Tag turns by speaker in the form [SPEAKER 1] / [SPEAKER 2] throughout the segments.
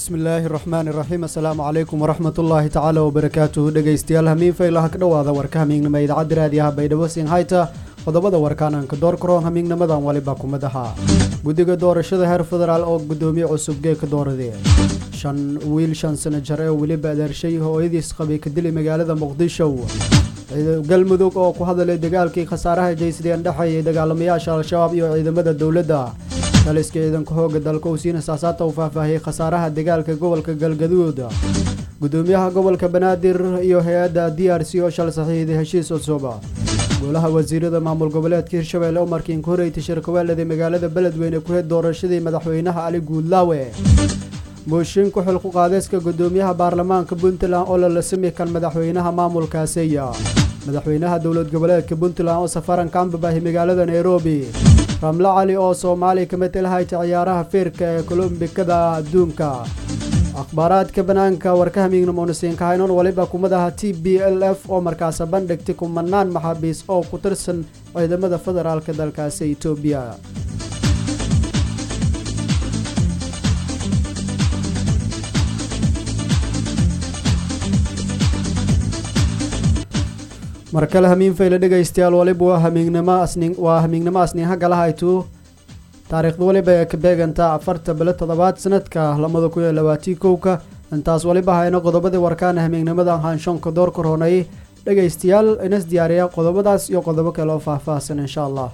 [SPEAKER 1] bismillaahi raxmaani raxiim assalaamu calaykum waraxmatullaahi tacaala wabarakaatuhu dhegeystayaal hamiin faylaha ka dhowaada warka hamiignimo idaacadda raadiyaha baydhabo sinhayta qodobada warkaananka doorkaroon hamiignimadan waliba kumadaha guddiga doorashada heer federaal oo guddoomiye cusub geeka dooradee shan wiil shan sano jar ee weliba adeershay hooyadiis qabay ka dilay magaalada muqdisho galmudug oo ku hadalay dagaalkii khasaaraha jaysadeen dhexeeyay dagaalamayaasha al-shabaab iyo ciidamada dowladda taliska ciidanka hooga dalka uu siina saasaata uu faahfaahiyey khasaaraha dagaalka gobolka galgaduud gudoomiyaha gobolka banaadir iyo hay-adda d r c oo shal saxiixday heshiis cusub golaha wasiirada maamul goboleedka hirshabelle umarkiin ku horeytay shirkaweelada magaalada beledweyne ku heed doorashadii madaxweynaha ali guudlaawe mooshin ku xil ku qaadeyska gudoomiyaha baarlamaanka puntland oo lalasami kan madaxweynaha maamulkaasiya madaxweynaha dowlad goboleedka puntland oo safaran ka ambabahay magaalada nairobi ramlo cali oo soomaaliya ka matalahayta ciyaaraha feerka ee kolombikada adduunka akhbaaraadka banaanka warka hamiignamoonusiinkahaynoon waliba kumadaha t b l f oo markaasa bandhigtay kumanaan maxaabiis oo ku tirsan ciidamada federaalka dalkaasi etoobiya mar kale hamiin fayle dhegaystayaal waliba waa hamiignimo asnin waa hamiignimo asninha galahaytu taariikhda waliba ee ka beegantaa afarta bilo toddobaad sanadka lamada kun iyo labaatii kowka intaas waliba hayno qodobadii warkaana hamiignimada hanshoonka door korhoonay dhegaystayaal inas diyaariya qodobadaas iyo qodobo kale oo faahfaahsan insha allah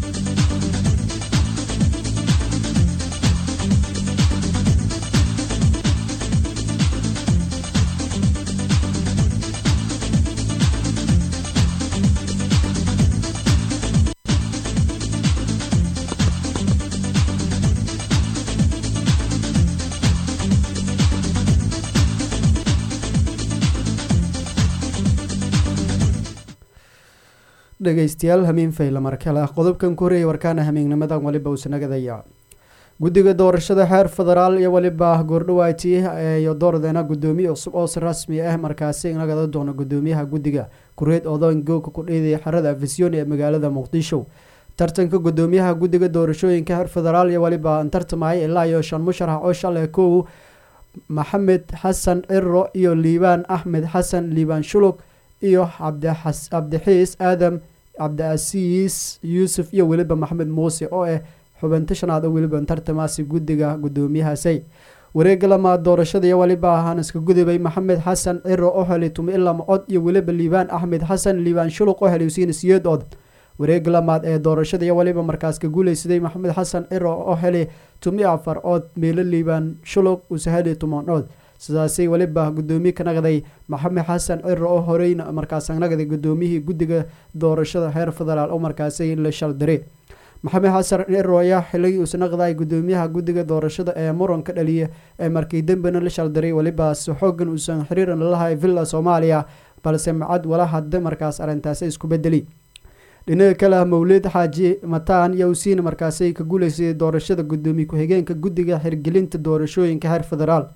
[SPEAKER 1] dhegeystayaal hamiin fayle markale ah qodobkan ku horeeyay warkaana hamiignimadan waliba uusanagadaya guddiga doorashada xeer federaal iyo waliba goordhawaati iyo doordeena gudoomiye cusub oo si rasmi ah markaasi nagada doono gudoomiyaha guddiga kureed odoon googa ku dheedaya xerada afisyooni ee magaalada muqdisho tartanka gudoomiyaha guddiga doorashooyinka xeer federaal iyo waliba tartamaya ilaa iyo shan musharax oo shalay kow maxamed xasan ciro iyo liibaan axmed xasan liibaan shulug iyo cabdixiis aadam cabdiasiis yuusuf iyo weliba maxamed muuse oo ah xubinta shanaad oo weliba tartamaasi guddiga gudoomiyahaasay wareega lamaad doorashada iyo waliba ahaan iska gudubay maxamed xasan ciro oo helay tumi ilama cod iyo weliba liibaan axmed xasan liibaan shuluq oo helay usiina siyeed cod wareega lamaad ee doorashada iyo waliba markaas ka guuleysaday maxamed xasan ciro oo helay tumi afar cod meelo liibaan shuluq uuse helay tuman cod sidaasay weliba gudoomiye ka naqday maxamed xasan ciro oo horeyna markaas naqday gudoomiyihii guddiga doorashada heer federaal oo markaasi la shaldire maxamed xasan ciro ayaa xilay uus naqday gudoomiyaha guddiga doorashada ee muranka dhaliya ee markii dambena la shaldiray welibaas xoogan uusan xiriiran lalahay villa soomaaliya balse macad wala hadda markaas arrintaasi isku bedeli dhinaca kale ah mawlid xaaji mataan iyo usiina markaasi ka guuleysay doorashada gudoomiye ku-xigeenka guddiga xirgelinta doorashooyinka heer federaal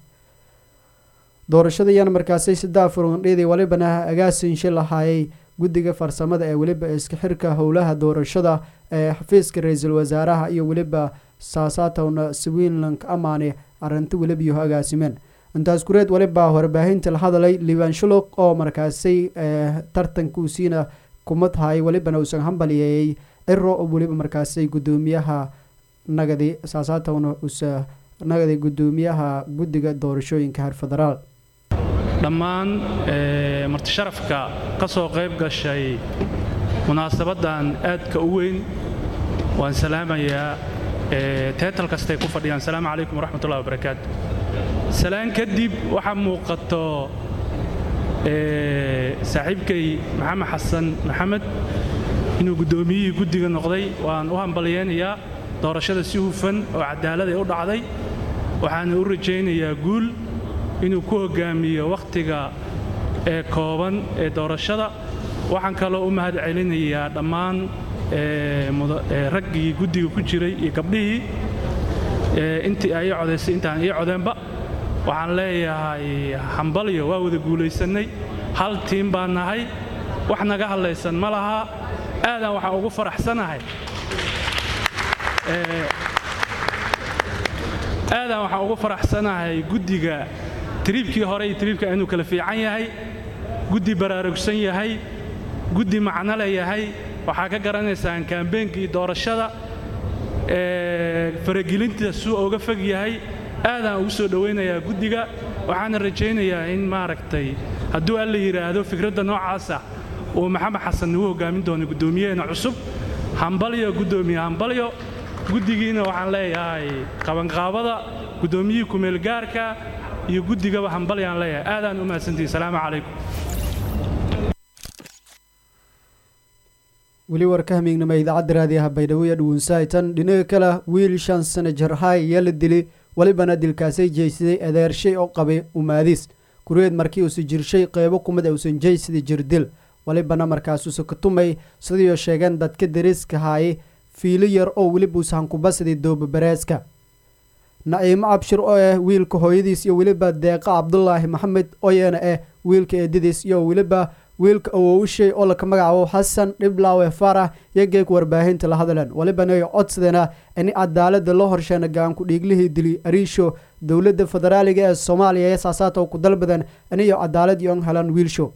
[SPEAKER 1] doorashadayana markaasi saddex furundheedii walibana agaasinshe lahaayay guddiga farsamada ee weliba iska xirka howlaha doorashada ee xafiiska ra-iisul wasaaraha iyo weliba saasaatowna swinlank amaane arinta welibiyo agaasimeen intaas kureed waliba warbaahinta la hadalay liibaan shuluq oo markaasi tartankuusiina kuma tahay welibana uusan hambaliyeeyey ciro oo weliba markaasi gudoomiyaha nagadi saasaatowna usa nagadi gudoomiyaha guddiga doorashooyinka heer federaal
[SPEAKER 2] dhammaan martisharafka ka soo qayb gashay munaasabaddan aadka u weyn waan salaamayaa teetal kastay ku fadhiyaan asalaamu calaykum waraxmatullahi wabarakaatu salaan kadib waxaa muuqato saaxiibkay maxamed xasan maxamed inuu guddoomiyihii guddiga noqday waan u hambalyaynayaa doorashada si hufan oo cadaalad ay u dhacday waxaana u rajaynayaa guul inuu ku hoggaamiyo wakhtiga ee kooban ee doorashada waxaan kaloo u mahad celinayaa dhammaan raggii guddiga ku jiray iyo gabdhihii intii ay ii codaysay intaan ii codeenba waxaan leeyahay hambalyo waa wada guulaysannay hal tiim baan nahay wax naga hadlaysan ma laha aadaan waxaan ugu faraxsanahay aadaan waxaan ugu faraxsanahay guddiga tiriibkii hore iyo tiriibka inuu kala fiican yahay guddi baraarugsan yahay guddi macnole yahay waxaa ka garanaysaan kaambeenkii doorashada faragelinta suu uga fog yahay aadaan ugu soo dhowaynayaa guddiga waxaana rajaynayaa in maaragtay hadduu alla yidhaahdo fikradda noocaasa uu maxamed xasan nagu hoggaamin doono guddoomiyaheena cusub hambalyo guddoomiye hambalyo guddigiina waxaan leeyahay qabanqaabada guddoomiyihii kumeelgaarka iyo guddigaba hambalyaan leeyahay aadaan u mahadsantihi salaamu calaykum
[SPEAKER 1] weli warka hamiignama idaacadda raadiyaha baydhabo iyo dhuwunsaytan dhinaga kale wiil shan sana jarhay ayaa la dili welibana dilkaasay jeysaday adeershay oo qabay umaadis kureed markii uusa jirshay qeybo kumid uusan jeysada jirdil welibana markaasuusa ka tumay sidiioo sheegeen dadka dariiska haaye fiilo yar oo weliba uusa hankubasaday doobabareeska naciimo cabshir oo ah wiilka hooyadiis iyo weliba deeqa cabdulaahi maxamed oyena ah wiilka eedadiis iyo weliba wiilka awowshay oo laka magacaabo xasan dhiblaawe farax iyo geeg warbaahinta la hadleen welibana ay codsadeenaa in cadaalada loo horsheena gaanku dhiiglihii dili ariisho dowladda federaaliga ee soomaaliya ee saasaata ku dalbadan iniyo cadaalad yoon helan wiilsho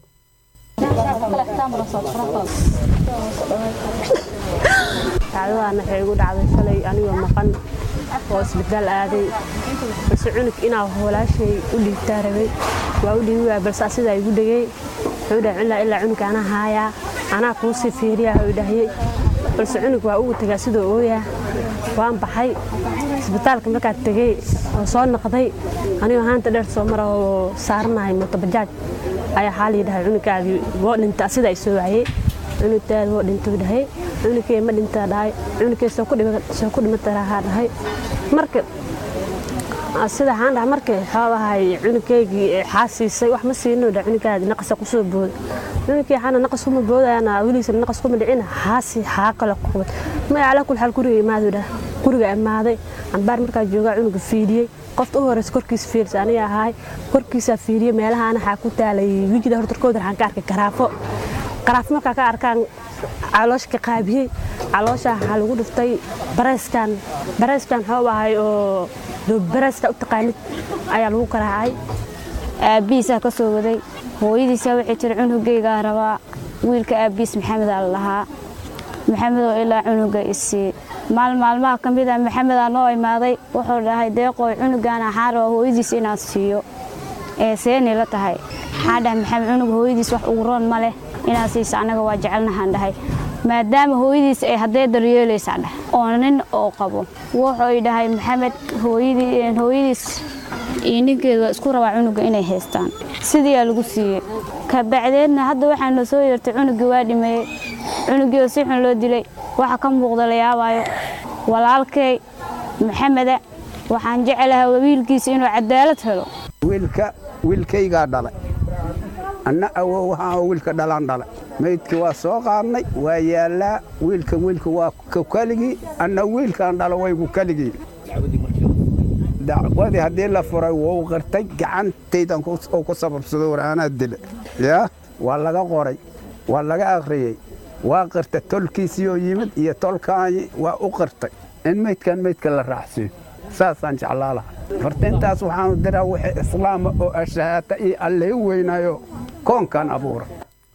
[SPEAKER 3] dacdadaana waxay igu dhacday shalay anigoo maqan oo isbitaal aaday balse cunug inaa walaashay u dhiibtaa rabay waa u dhiibi waaya balse asidaa igu dhegey wuxuu dhahay ilaa ilaa cunugka anaa haayaa anaa kuu sii fiiriyaa u dhahyey balse cunug waa ugu tagaa sidoo ooyaa waan baxay isbitaalka markaad tegey oo soo noqday anigoo haanta dheer soo mara oo saaranahay mootobajaaj ayaa xaa lii dhahay cunuggaadii woo dhinta asida ay soo waayey cunugtaada woo dhintuu dhahay cunugkee ma dhintaa dhahay cunugkee soo ku dhimataraa dhahay marka sida waxaan dhahay marka xoogahay cunugkeygii xaasiisay wax ma siino dha cunuggaadii naqasa kusoo booda cunugkii xana naqas kuma boodayana weligiisana naqas kuma dhicina xaasi xaa kale qubad ma calaa kul xaal guriga imaadu dhah guriga imaaday cambaar markaa joogaa cunuga fiidiyey qofta u horeysa korkiisa fiirsa aniga ahaay korkiisaa fiiriyey meelahaana waxaa ku taalay wejida hortarkooda waxaan ka arkay garaafo garaafo markaa ka arkaan caloosh ka qaabiyey caloosha waxaa lagu dhiftay bareyskan bareyskan xoob ahay oo doobareeska u taqaanid ayaa lagu garaacay
[SPEAKER 4] aabbihiisaa ka soo waday hooyadiisaa waxay tiri cunugaygaa rabaa wiilka aabbihiis maxamedaa la lahaa maxamedoo ilaa cunuga isii maal maalmaha ka mid a maxamedaa noo imaaday wuxuu dhahay deeqooy cunugan waxaa rabaa hooyadiis inaan siiyo ee seeni la tahay waxaa dhahay maxamed cunuga hooyadiis wax ugu roon ma leh inaad siisa annaga waa jecelnahaan dhahay maadaama hooyadiis ay haddee daryeelaysaa dhah oo nin oo qabo wuxuu dhahay maxamed hooyadiis iyo ninkeedu waa isku rabaa cunuga inay haystaan sidiiaa lagu siiyey kabacdeedna hadda waxaa noo soo yeertay cunugii waa dhimeeyey cunugii oo si xun loo dilay waxa ka muuqda la yaabaayo walaalkay maxameda waxaan jecelahay wiilkiisa inuu cadaalad helo
[SPEAKER 5] wiilka wiilkaygaa dhalay anna awow waxaan wiilka dhalaan dhalay maydkii waa soo qaadnay waa yaallaa wiilka wiilka waa ku keligii anna wiilkaan dhalo waygu keligii dacwadii haddii la furay wou qirtay gacantaydan oo ku sababsado war anaa dila yaa waa laga qoray waa laga akhriyey waa qirtay tolkiisiiyoo yimid iyo tolkaanyi waa u qirtay in maydkan maydka la raacsiiyo saasaan jeclaa laha horta intaas waxaanu diraa wixii islaama oo ashahaata iyo allay weynaayo koonkan abuura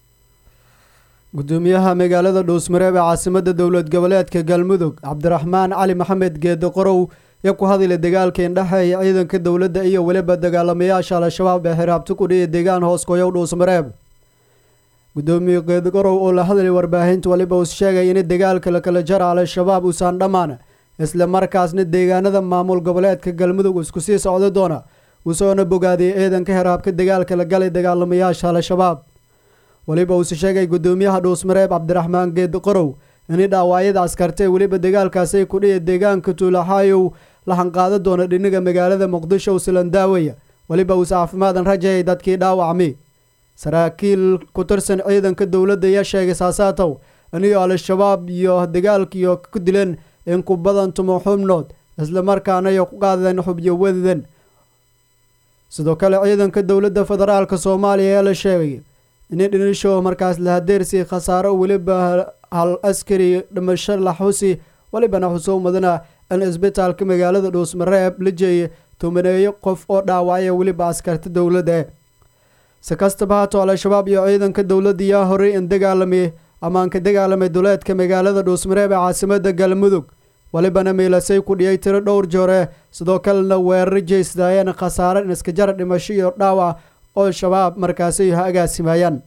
[SPEAKER 1] gudoomiyaha magaalada dhuusmareeb ee caasimada dowlad goboleedka galmudug cabdiraxmaan cali maxamed geedo qorow iyo ku hadlay dagaalka indhexeeya ciidanka dowladda iyo weliba dagaalamayaasha al-shabaab ee xiraabti ku dhiya deegaan hoos koyow dhuusmareeb gudoomiye geedo qorow oo la hadlay warbaahinta waliba uu sheegay in dagaalka lakala jara al-shabaab uusan dhammaan isla markaasna deegaanada maamul goboleedka galmudug isku sii socda doona uusoona bogaadiyay ciidanka xiraabka dagaalka la galay dagaalamayaasha al-shabaab weliba uuse sheegay gudoomiyaha dhuusmareeb cabdiraxmaan geed qorow in dhaawacyada askartee weliba dagaalkaasay kudhiya deegaanka tuulaxaayow la hanqaada doona dhiniga magaalada muqdisho usilan daawaya weliba uuse caafimaadan rajayay dadkii dhaawacmi saraakiil ku tirsan ciidanka dowladda ayaa sheegay saasaatow iniyo al-shabaab iyo dagaalkiyo ku dileen in ku badan tumo xubnood islamarkaana ay ku qaadeen xubyo wadadan sidoo kale ciidanka dowladda federaalk soomaaliya ayaa la sheegay in dhinisho markaas lahadeersi khasaaro weliba hal askari dhimasho la xusi welibana xusuumadana in isbitaalka magaalada dhuusmareeb la jeeyay tumaneeyo qof oo dhaawacaya weliba askarta dowladda si kastaba haatoo al-shabaab iyo ciidanka dowladda yaa horey in dagaalamay amaan ka dagaalamay duleedka magaalada dhuusmareeb ee caasimada galmudug walibana miilasay ku dhiyay tiro dhowr joore sidoo kalena weeraro jeysdaayeen khasaare iskajara dhimasho iyo dhaawac oo shabaab markaasi ha agaasimayaan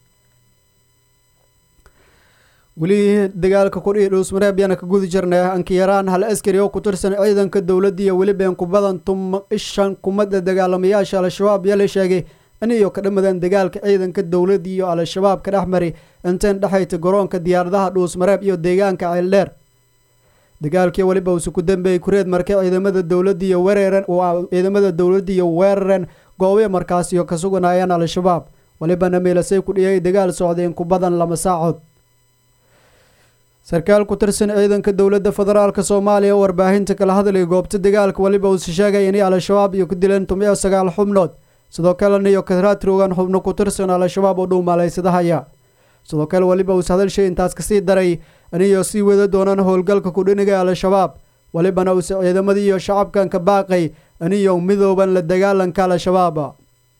[SPEAKER 1] weli dagaalka kudhihi dhuusmareeb yaana ka gudi jirnay ankiyaraan hal askari oo ku tirsan ciidanka dowladda iyo welibeen ku badan tuma ishan kumada dagaalamayaasha al-shabaab yaa la sheegay in iyo ka dhammadeen dagaalka ciidanka dowladda iyo al-shabaab ka dhex mari intayn dhexayta garoonka diyaaradaha dhuusmareeb iyo deegaanka ceeldheer dagaalkii weliba uuse ku dambeeyey kureed markay ciidamada dowladda iyo wereeren ciidamada dowladda iyo weerareen goobiya markaasiyo ka suganayeen al-shabaab walibana miilasay ku dhiyay dagaal socday in ku badan lama saacood sarkaal ku tirsan ciidanka dowladda federaalk soomaaliya warbaahinta kala hadlay goobta dagaalka weliba uuse sheegay inay al-shabaab iyo ku dileen tumiyo sagaal xubnood sidoo kalena iyo kadraatroogan xubno ku tirsan al-shabaab oo dhow malaysadahaya sidoo kale weliba uuse hadalshay intaas kasii daray aniyo sii wada doonaan howlgalka kudhiniga al-shabaab welibana uuse ciidamadii iyo shacabkan ka baaqay aniyo midooban la dagaalanka al-shabaab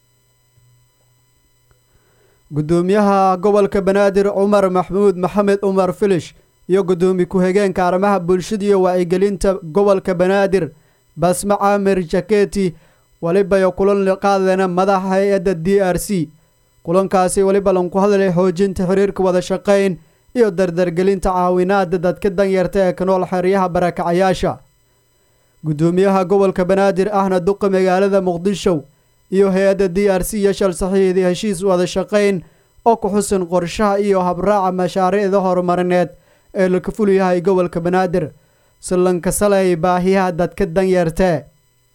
[SPEAKER 1] gudoomiyaha gobolka banaadir cumar maxmuud maxamed cumar filish iyo gudoomiye ku-xigeenka arrimaha bulshada iyo wacyigelinta gobolka banaadir basme caamir jaketi welibayo kulan qaadeen madaxa hay-adda d r c kulankaasi weliba lanku hadlay xoojinta xiriirka wada shaqayn iyo dardargelinta caawinaada dadka danyarta ee ka nool xeryaha barakacayaasha gudoomiyaha gobolka banaadir ahna duqa magaalada muqdisho iyo hay-adda d r c iyo shal saxiixdii heshiis wada shaqayn oo ku xusan qorshaha iyo habraaca mashaariicda horumarineed ee laka ful yahay gobolka banaadir si lankasalay baahiyaha dadka danyartee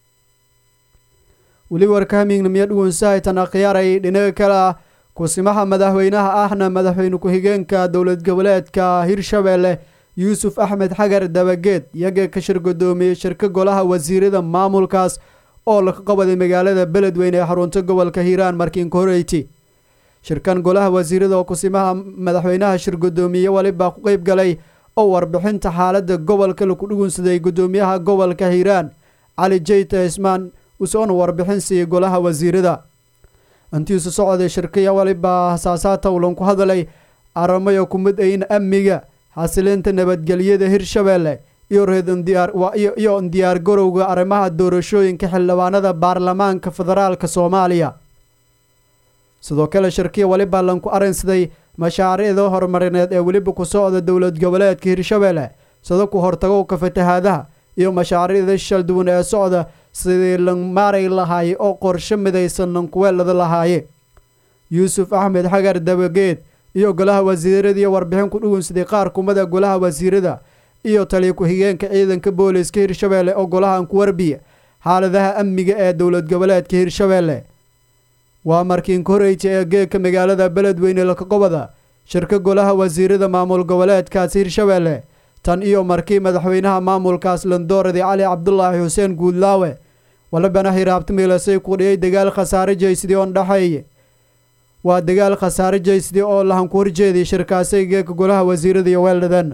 [SPEAKER 1] weli warka hamiignamiyo dhugunsahaytan akhyaaray dhinaga kale ah kusimaha madaxweynaha ahna madaxweyne ku-xigeenka dowlad goboleedka hirshabeelle yuusuf axmed xagar dabageed iyaga ka shir gudoomiyey shirka golaha wasiirada maamulkaas oo laka qabaday magaalada beledweyne ee xarunta gobolka hiiraan markiinka horeyti shirkan golaha wasiirada oo kusimaha madaxweynaha shir gudoomiye weliba ku qeyb galay oo warbixinta xaalada gobolka laku dhugunsaday gudoomiyaha gobolka hiiraan cali jeyta ismaan usoona warbixin siiyey golaha wasiirada intiisu socday shirkaya weliba hasaasaata ulan ku hadalay aramayo kumid ayn amniga xasilinta nabadgelyada hirshabeelle iyo reediyo diyaar garowga arrimaha doorashooyinka xildhibaanada baarlamaanka federaalka soomaaliya sidoo kale shirkiya weliba lanku arinsaday mashaariicda horumarineed ee weliba ku socda dowlad goboleedka hirshabeelle sida ku hortagowka fatahaadaha iyo mashaariicda shal duwan ee socda sidii la maaray lahaaye oo qorshe midaysan lankuweelada lahaaye yuusuf axmed xagar dabageed iyo golaha wasiiradii warbixin ku dhugunsaday qaar kumada golaha wasiirada iyo taliya ku-xigeenka ciidanka booliska hirshabeelle oo golahan ku warbiya xaaladaha amniga ee dowlad goboleedka hirshabeelle waa markiinka horeyta ee geegka magaalada beledweyne lakaqobada shirka golaha wasiirada maamul goboleedkaas hirshabeelle tan iyo markii madaxweynaha maamulkaas landooradii cali cabdulaahi xuseen guudlaawe walibana hiraabta miilasay ku dhiyay dagaal khasaare jeysidii oon dhexeeye waa dagaal khasaare jeysidii oo lahan ku horjeeday shirkaasay geegka golaha wasiirada iyo weeldhadan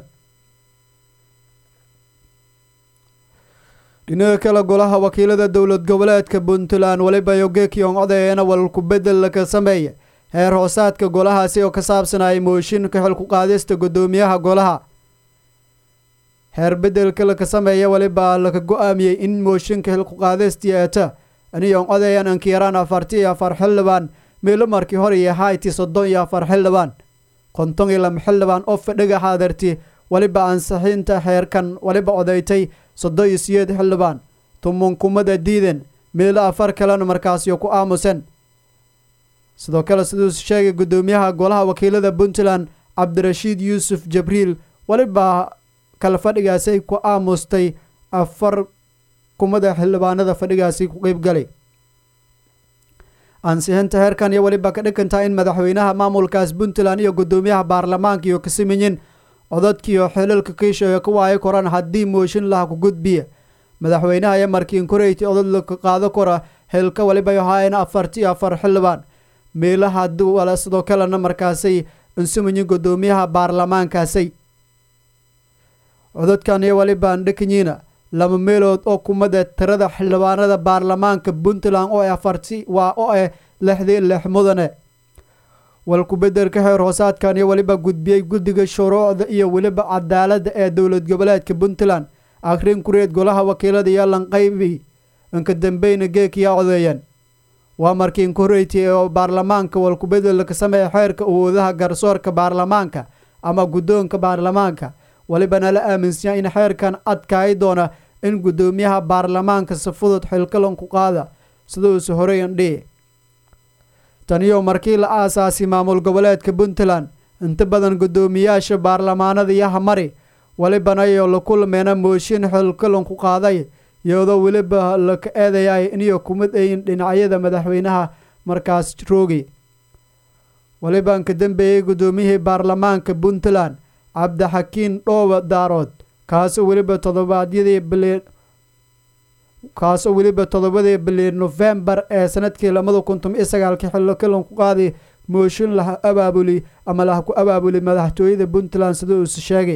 [SPEAKER 1] dhinaga kale golaha wakiilada dowlad goboleedka puntland weliba iyo geekiyon codayeena walku bedel laka sameeya heer hoosaadka golahaasi oo ka saabsanayay mooshinka xilku qaadista gudoomiyaha golaha heer bedelka laka sameeya weliba laka go-aamiyey in mooshinka xilku qaadistii eeta aniyon codayan ankiyaraan afarti iyo afar xildhibaan meelo markii hore iyo hayti soddon iyo afar xildhibaan konton iyo lama xildhibaan oo fadhiga xaadarti weliba ansixiinta xeerkan weliba odaytay soddon iyo siyeed xildhibaan tumunkumada diiden meelo afar kalena markaasiyo ku aamusen sidoo kale siduu sheegay gudoomiyaha golaha wakiilada puntland cabdirashiid yuusuf jabriil weliba kale fadhigaasi ku aamustay afar kumada xildhibaanada fadhigaasi ku qeybgalay ansixinta heerkan iyo weliba ka dhigantaa in madaxweynaha maamulkaas puntland iyo gudoomiyaha baarlamaanka iyo kasiminyin codadkiiyo xilalka kiishayo ka waayo koran haddii mooshin laha ku gudbiya madaxweynaha iyo markiin koreyti odad laka qaado kora xilka weliba ahaayeen afarti afar xildhibaan meelaha duwala sidoo kalena markaasay insuminyin gudoomiyaha baarlamaankaasay codadkan iyo weliba andhakanyiina laba meelood oo kumada tirada xildhibaanada baarlamaanka puntland oo afarti waa oo ah lixdii lix mudane walku-bedelka xeer hoosaadkan iyo weliba gudbiyey guddiga shuruucda iyo weliba cadaaladda ee dowlad goboleedka puntland akhrin kureed golaha wakiilada iyo lanqaybi inka dambeyna geekiyaa codeeyeen waa markii inkoreytay oo baarlamaanka walku-bedel ka sameeya xeerka awoodaha garsoorka baarlamaanka ama guddoonka baarlamaanka welibana la aaminsanyaa in xeerkan adkaayi doona in guddoomiyaha baarlamaanka si fudud xilkalan ku qaada siduusu horeyan dhihi taniyo markii la aasaasay maamul goboleedka puntland inta badan guddoomiyaasha baarlamaanada iyo hamari welibana iyo la kulmeena mooshin xilkalan ku qaaday iyadoo weliba laka eedayay iniyo kumid ayin dhinacyada madaxweynaha markaas roogi weliba inka dambeeyey guddoomiyihii baarlamaanka puntland cabdixakiin dhooba daarood kaasoo weliba todobaadyadii bili kaasoo weliba toddobadii bili nofembar ee sanadkii labada kun toban iyo sagaalkii xillo kalan ku qaaday mooshin laha abaabuli ama laha ku abaabuli madaxtooyada puntland sida uuse sheegay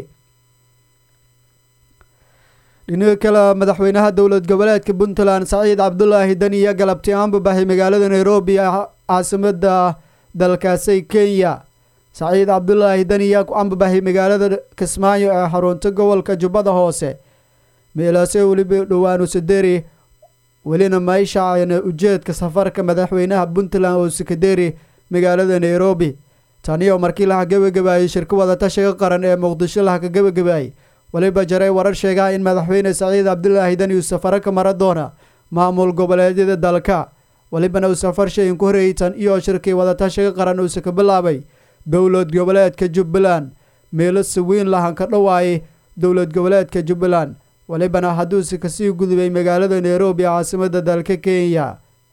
[SPEAKER 1] dhinaga kale madaxweynaha dowlad goboleedka puntland saciid cabdulaahi dani iyo galabti aanbabaxay magaalada nairobi caasimada dalkaasi kenya saciid cabdulaahi dani yaa ku ambabaxay magaalada kismaayo ee xarunta gobolka jubbada hoose meelaase weliba dhowaanu saderi welina mayshaacayna ujeedka safarka madaxweynaha puntland oo sekaderi magaalada nairobi taniyo markii laha gebagabaayey shirka wadatashiga qaran ee muqdisho laha ka gebagabaayey weliba jaray warar sheegaha in madaxweyne saciid cabdulaahi dani uu safaro ka mara doona maamul goboleedyada dalka welibana uu safar shayin ku horeeyey tan iyo shirkii wadatashiga qaran uuse ka bilaabay dowlad goboleedka jubbaland meelo saweyn lahan ka dhowaayay dowlad goboleedka jubbaland welibana hadduuse kasii gudubay magaalada nairobi caasimada dalka kenya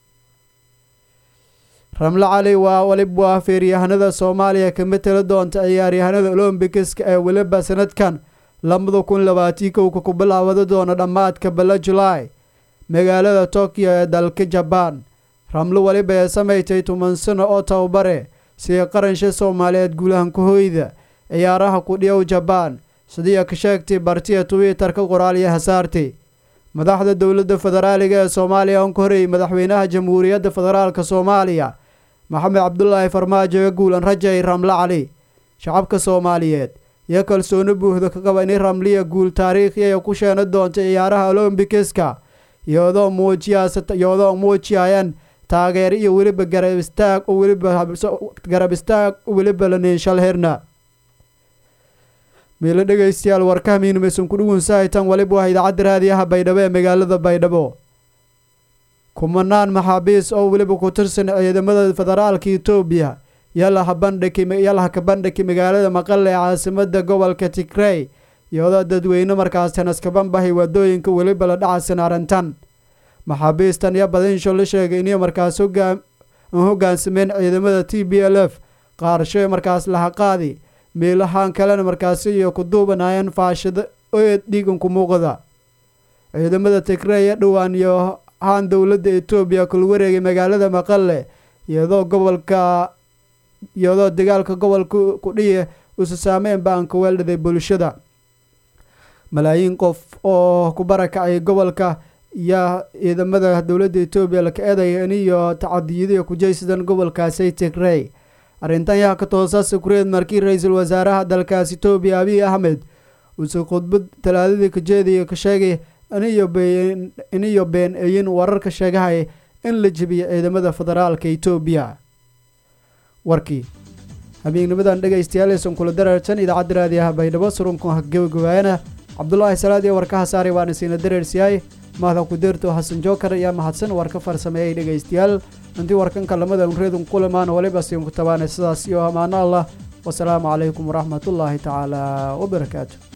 [SPEAKER 1] ramle cali waa weliba feeryahanada soomaaliya ka mateli doonta ciyaaryahanada olombikiska ee weliba sanadkan labada kun labaatii kowka ku bilaawada doona dhammaadka bala julaay magaalada tokyo ee dalka jabaan ramle weliba ee samaytay toban sano oo tababare sida qaransha soomaaliyeed guulahanka hoyda ciyaaraha kudhiyow jabaan sidii ka sheegtay bartiya twitter-ka qoraalyo hasaartay madaxda dowladda federaaliga ee soomaaliya on ka horeeyey madaxweynaha jamhuuriyadda federaalka soomaaliya maxamed cabdulaahi farmaajo ee guulan rajay ramle cali shacabka soomaaliyeed iyo kalsooni buuxda ka qaba inay ramliya guul taariikhiya ku sheena doonta ciyaaraha olombikiska iyadoo muujiyaaiyadoo muujiyayaan taageero iyo weliba garab istaag oo weliba garab istaag weliba laniinshal herna miilo dhegeystayaal warkahamiinmaysan ku dhugunsahaytan weliba waa idaacadda raadiyaha baydhabo ee magaalada baydhabo kumanaan maxaabiis oo weliba ku tirsan ciidamada federaalka etoobiya yalaha bandhiyalaha ka bandhigay magaalada maqale ee caasimada gobolka tigrey iyadoo dadweyne markaas tanaskabanbahay waadooyinka weliba la dhacasan arrintan maxaabiistan iyo badinsho la sheegay inay markaas hogaansameen ciidamada t b l f qaarsho markaas laha qaadi meelahaan kalena markaasi iyo ku duubanayeen faashida eed dhiiganku muuqda ciidamada tigrey ee dhowaan iyo haan dowladda etoobiya kula wareegay magaalada maqale iyadoo gobolka iyadoo dagaalka gobolka kudhiye usa saameyn baan ka weeldhaday bulshada malaayiin qof oo ku barakacay gobolka iyo ciidamada dowladda etoobiya laka eedaya iniyo tacadiyadiya kujaysadan gobolkaasi tigrey arrintan yaa ka toosaasa kureed markii ra-iisul wasaaraha dalkaas etoobiya abiy axmed uuse khudbad talaadadii kajeediya ka sheegay iniyo been iniyo been eyin wararka sheegahaya in la jebiyo ciidamada federaalka etoobiya warkii habeegnimadan dhegaystayaal aysan kula dareersan idaacadda raadiyaha baydhabo surunku gabagabaayana cabdulaahi salaad iyo warkaha saari waana siina dareersiyaay mahda kudeerto xasan jookar ayaa mahadsan warka farsameeyay dhegaystayaal intii warkanka lamada unreedun kulamaan waliba siin ku tabaanay sidaas iyo amaano allah wasalaamu calaykum waraxmatullaahi tacaala wabarakaatu